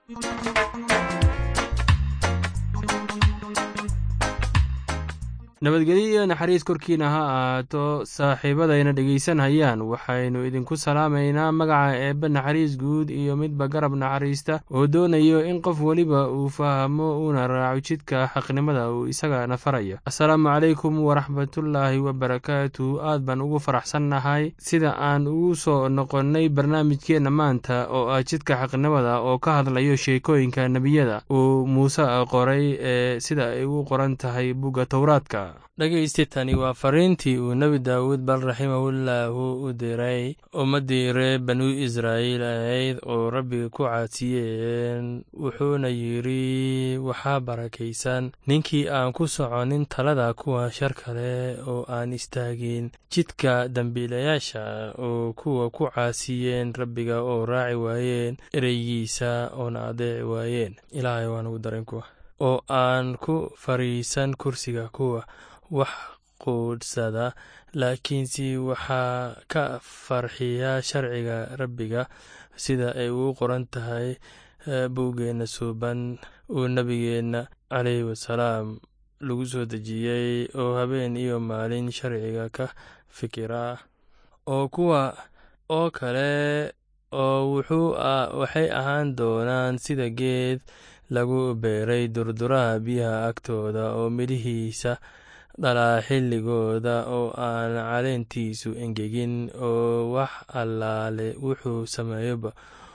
nabadgelyo iyo naxariis korkiina ha ahaato saaxiibadayna dhegaysanhayaan waxaynu idinku salaamaynaa magaca eebbe naxariis guud iyo midba garab naxariista oo doonayo in qof weliba uu fahmo uuna raaco jidka xaqnimada uu isagana farayo assalaamu calaykum waraxmatullaahi wabarakaatu aad baan ugu faraxsannahay sida aan ugu soo noqonnay barnaamijkeenna maanta oo ah jidka xaqnimada oo ka hadlayo sheekooyinka nebiyada uu muuse qoray ee sida ay ugu qoran tahay bugga towraadka dhegaysti tani waa fariintii uu nebi daawuud bal raximahullahu u diray ummaddii reer banu israa'iil ahayd oo rabbiga ku caasiyeen wuxuuna yidhi waxaa barakaysan ninkii aan ku soconin talada kuwa shar kale oo aan istaagin jidka dembiilayaasha oo kuwa ku caasiyeen rabbiga oo raaci waayeen ereygiisa oona adeeci waayeen ilaahay waan ugu daran kuwa oo aan ku fariisan kursiga kuwa wax quudhsada laakiinse waxaa ka farxiya sharciga rabbiga sida ay ugu qoran tahay buuggeenna suuban uu nebigeenna calayhi wasalaam lagu soo dejiyey oo habeen iyo maalin sharciga ka fikira oo kuwa oo kale oo wuxuu waxay ahaan doonaan sida geed lagu beeray durduraha biyaha agtooda oo midhihiisa dhalaa xilligooda oo aan caleentiisu engegin oo wax allaale wuxuu sameeyoba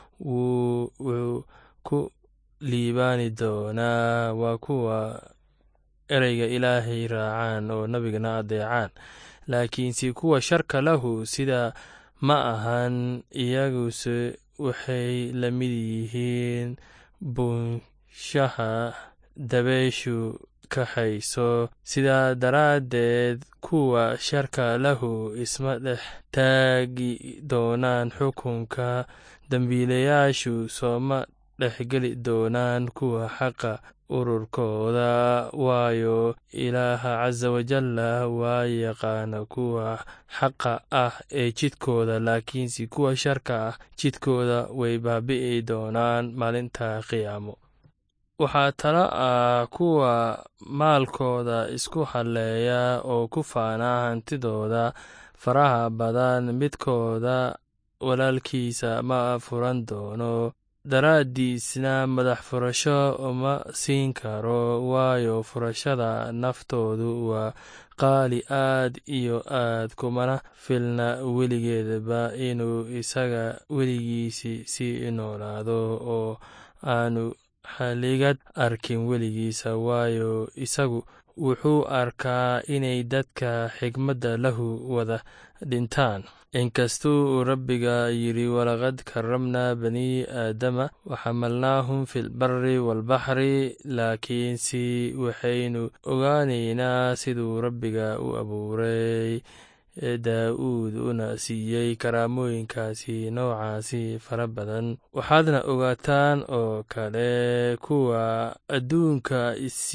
wuu ku liibaani doonaa waa kuwa ereyga ilaahay raacaan oo nabigana adeecaan laakiinse kuwa sharka lahu sida ma ahan iyaguse waxay la mid yihiin buunshaha dabeeshu kaxayso sidaa daraaddeed kuwa sharka lahu isma dhex taagi doonaan xukunka dembiilayaashu sooma dhexgeli doonaan kuwa xaqa ururkooda waayo ilaaha casa wajalla waa yaqaana kuwa xaqa ah ee jidkooda laakiinse kuwa sharka ah jidkooda way baabi'i doonaan maalinta qiyaamo waxaa talo ah kuwa maalkooda isku halleeya oo ku faana hantidooda faraha badan midkooda walaalkiisa ma furan doono daraaddiisna madax furasho uma siin karo waayo furashada naftoodu waa qaali aad iyo aad kumana filna weligeedaba inuu isaga weligiisi sii noolaado oo aanu haligad arkin weligiisa waayo isagu wuxuu arkaa inay dadka xigmadda lahu wada dhintaan inkastuu rabbiga yidhi walaqad karamnaa bani aadama waxamalnaahum fi lbari waalbaxri laakiinse waxaynu ogaanaynaa siduu rabbiga u abuuray daa'uud una siiyey karaamooyinkaasi noocaasi fara badan waxaadna ogaataan oo kale kuwa adduunka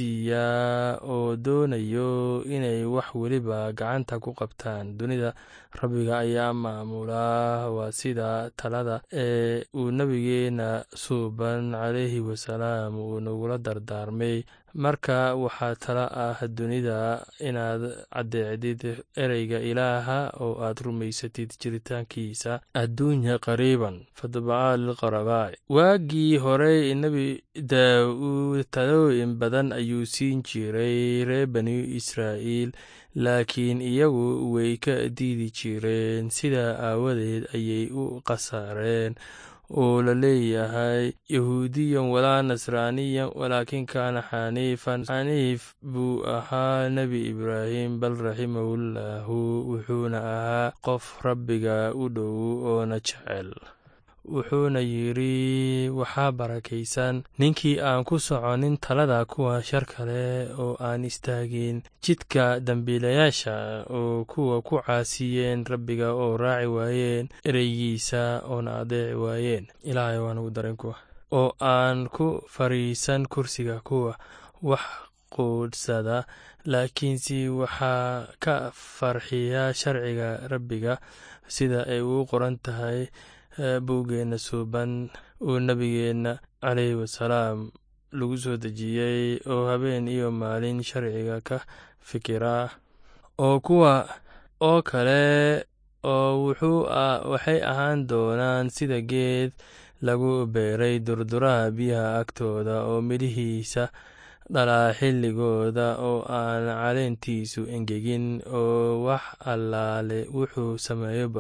isiiyaa oo doonayo inay wax weliba gacanta ku qabtaan dunida rabbiga ayaa maamulaa waa sida talada ee uu nebigeenna suuban calayhi wasalaam uu nagula dardaarmay marka waxaa tala ah dunida inaad caddeecdid ereyga ilaaha oo aad rumaysatid jiritaankiisa adduunya qariiban fadbaca lilqarabaa'i waagii horey nebi daa'uud talooyin badan ayuu siin jiray reer bani israa'iil laakiin iyagu way ka diidi jireen sidaa aawadeed ayay u khasaareen oo la leeyahay yahuudiyan walaa nasraaniyan walaakin kaana xaniifan xaniif buu ahaa nebi ibraahim bal raximahullahu wuxuuna ahaa qof rabbiga u dhow oona jecel wuxuuna yidhi waxaa barakaysan ninkii aan ku soconin talada kuwa shar kale oo aan istaagin jidka dembiilayaasha oo kuwa ku caasiyeen rabbiga oo raaci waayeen ereygiisa oona adeeci waayeen ilaahay waan ugu daran kuwa oo aan ku fariisan kursiga kuwa wax quudhsada laakiinse waxaa ka farxiya sharciga rabbiga sida ay ugu qoran tahay buuggeenna suuban uu nebigeenna caleyhi wasalaam lagu soo dejiyey oo habeen iyo maalin sharciga ka fikira oo kuwa oo kale oo waxay ahaan doonaan sida geed lagu beeray durduraha biyaha agtooda oo midhihiisa dhalaa xilligooda oo aan caleentiisu engegin oo wax allaale wuxuu sameeyoba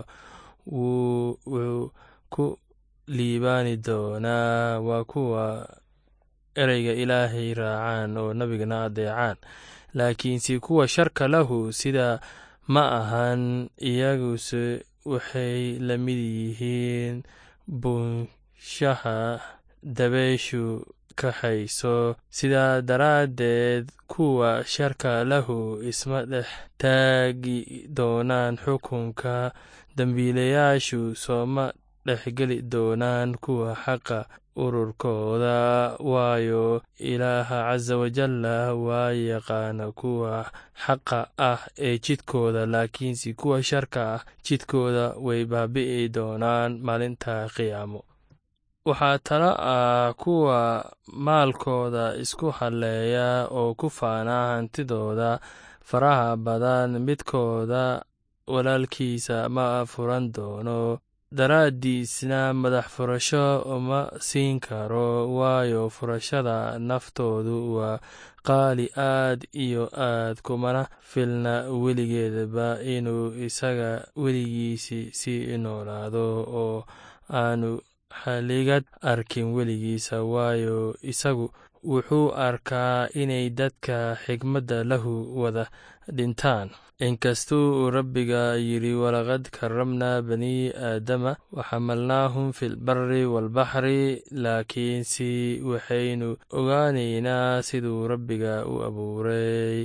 wuu ku liibaani doonaa waa kuwa ereyga ilaahay raacaan oo nabigana adeecaan laakiinse kuwa sharka lahu sida ma ahan iyaguse waxay la mid yihiin buunshaha dabeyshu kaxayso sidaa daraaddeed kuwa sharka lahu isma dhex taagi doonaan xukunka dembiilayaashu sooma dhexgeli doonaan kuwa xaqa ururkooda waayo ilaaha casa wajalla waa yaqaana kuwa xaqa ah ee jidkooda laakiinse kuwa sharka ah jidkooda way baabi'i doonaan maalinta qiyaamo waxaa talo ah kuwa maalkooda isku halleeya oo ku faana hantidooda faraha badan midkooda walaalkiisa ma furan doono daraaddiisna madax furasho uma siin karo waayo furashada naftoodu waa qaali aad iyo aad kumana filna weligeedaba inuu isaga weligiisi sii noolaado oo aanu haligad arkin weligiisa waayo isagu wuxuu arkaa inay dadka xigmadda lahu wada dhintaan inkastuu rabbiga yidhi walaqad karamnaa bani aadama waxamalnaahum fi lbari waalbaxri laakiinse waxaynu ogaanaynaa siduu rabbiga u abuuray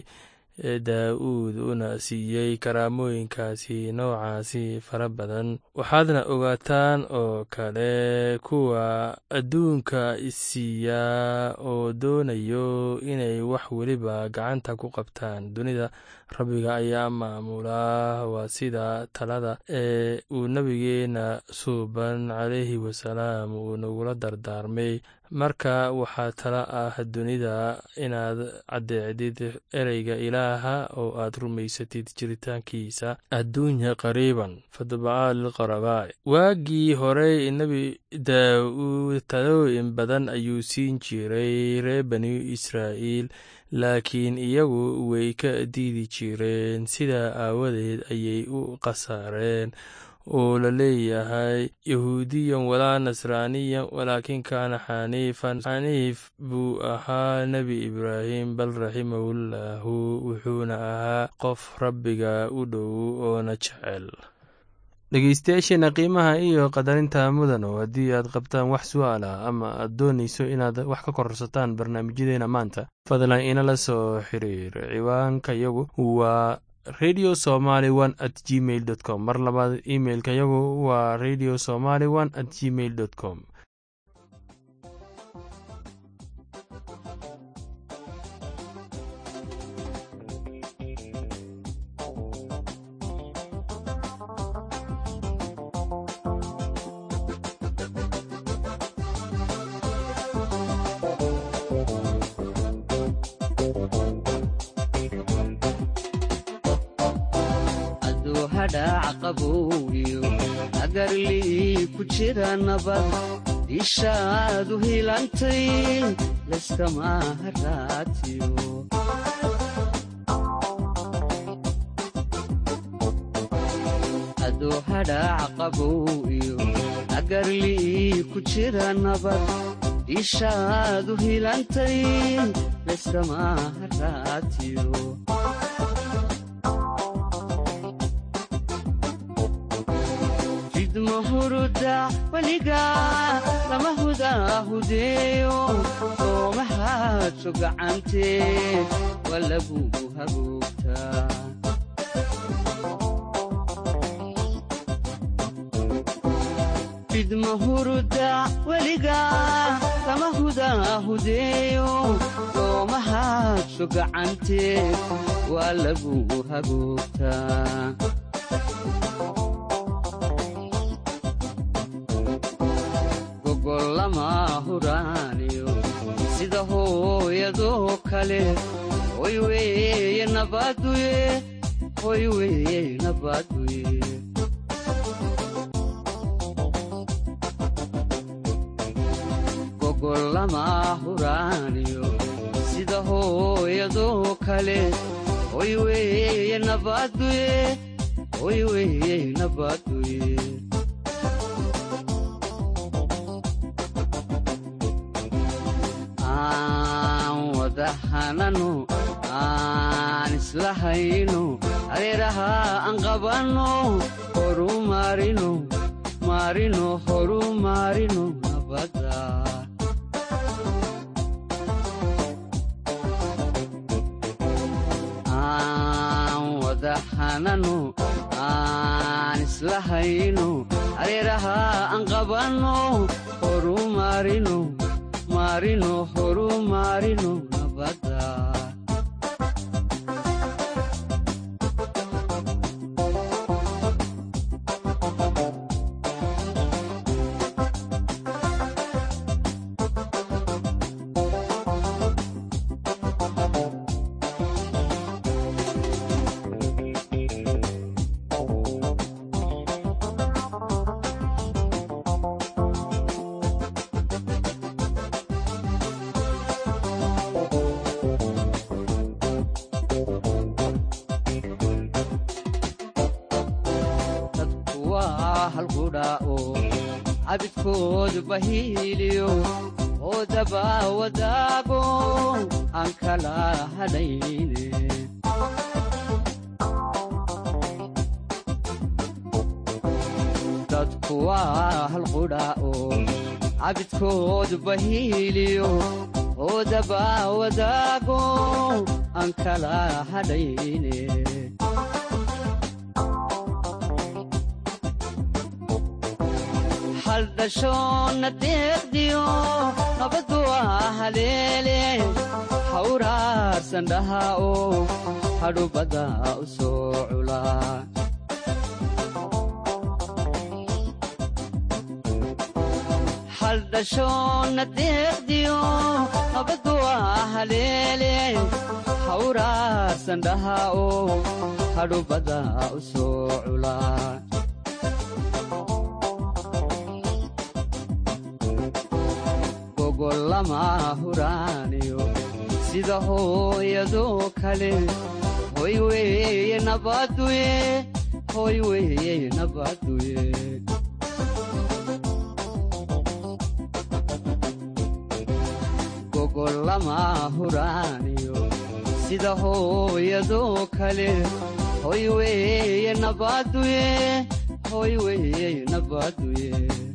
daa'uud una siiyey karaamooyinkaasi noocaasi fara badan waxaadna ogaataan oo kale kuwa adduunka isiiyaa oo doonayo inay wax weliba gacanta ku qabtaan dunida rabbiga ayaa maamulaa waa sida talada ee uu nebigeenna suuban calayhi wasalaam uu nagula dardaarmay marka waxaa tala ah dunida inaad caddeecdid ereyga ilaaha oo aad rumaysatid jiritaankiisa adduunya qariiban fadbacaa lilqarabaa'i waagii horey nebi daa'uud talooyin badan ayuu siin jiray reer bani israa'iil laakiin iyagu way ka diidi jireen sidaa aawadeed ayay u khasaareen oo la leeyahay yahuudiyan walaa nasraaniyan walaakin kaana xaniifan xaniif buu ahaa nebi ibraahim bal raximahullaahu wuxuuna ahaa qof rabbiga u dhow oona jecel dhegeystayaasheena qiimaha iyo qadarinta mudan oo haddii aad qabtaan wax su'aal ah ama aad doonayso inaad wax ka kororsataan barnaamijyadeena maanta fadlan inala soo xiriir ciwaanka yagu waa radio somaly one at gmail dot com mar labaad imailka yagu waa radio somaly one at gmail dot com agarlii ku jira nabad ishaadu hilantay layskama haraatiyo aduu hadhaac qabow iyo agarlii ku jira nabad ishaadu hilantay layskama haraatiyo huruda weliga lama hudaahudeeyo soomahaadso gacantee waa lagugu hagoogtaa fidma huruda weliga lama hudaahudeeyo soomahaadso gacantee waa lagugu hagoogtaa gogollama huraaniyo sida hooyadoo kale hoy weeye nabaduye hoy weeye nabaduye gogollama huraaniyo sida hooyadoo kale hoy weeye nabaduye hoy weeye nabaduye aan wada hanano aan isla hayno adeeraha aan qabanno horu maarino maarino horu maarino nabadda aan wada hanano aan isla hayno adeeraha aan qabanno horu maarino maarino horu maarino nabadda dadku waa halqudha oo cabidkoodu bahiiliyo oo daba wadaago aan kala hadhayne dadku waa halqudha oo cabidkoodu bahiiliyo oo daba wadaago aan kala hadhayne haldhashoonna deeqdiyo nabaddu waa haleele hawraarsan dhaha oo hadhubadda u soo culaa haldhashoonna deeqdiyo nabaddu waa haleele hawraarsan dhaha oo hadhubadda u soo culaa gogollama huraaniyo sida hooyadoo kale hoy weeye nabaduye hoy weeye nabaduye gogollama huraaniyo sida hooyadoo kale hoy weeye nabaduye hoy weeye nabaduye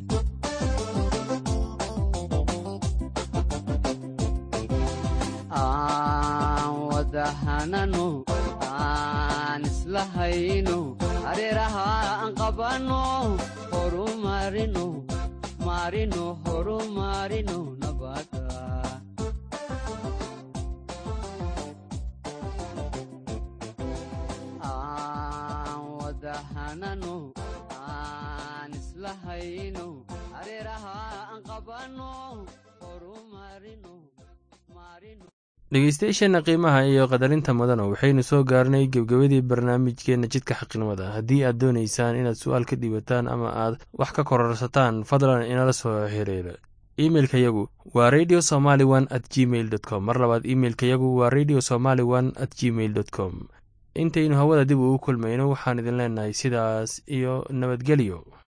aan wada hanano aan isla hayno areeraha aan qabanno horu maarino maarino horu maarino nabadda aan wada hanano aan isla hayno areeraha aan qabanno horu maarino maarino dhegeystayaasheenna qiimaha iyo qadarinta mudana waxaynu soo gaarnay gebgebadii barnaamijkeenna jidka xaqnimada haddii aad doonaysaan inaad su-aal ka dhiibataan ama aad wax ka kororsataan fadlan inala soo xiriira imeilka yagu waa radio somaly one at gmail dot com mar labaad imeilka yagu waa radio somaly one at gmail dot com intaynu hawada dib ugu kulmayno waxaan idin leenahay sidaas iyo nabadgelyo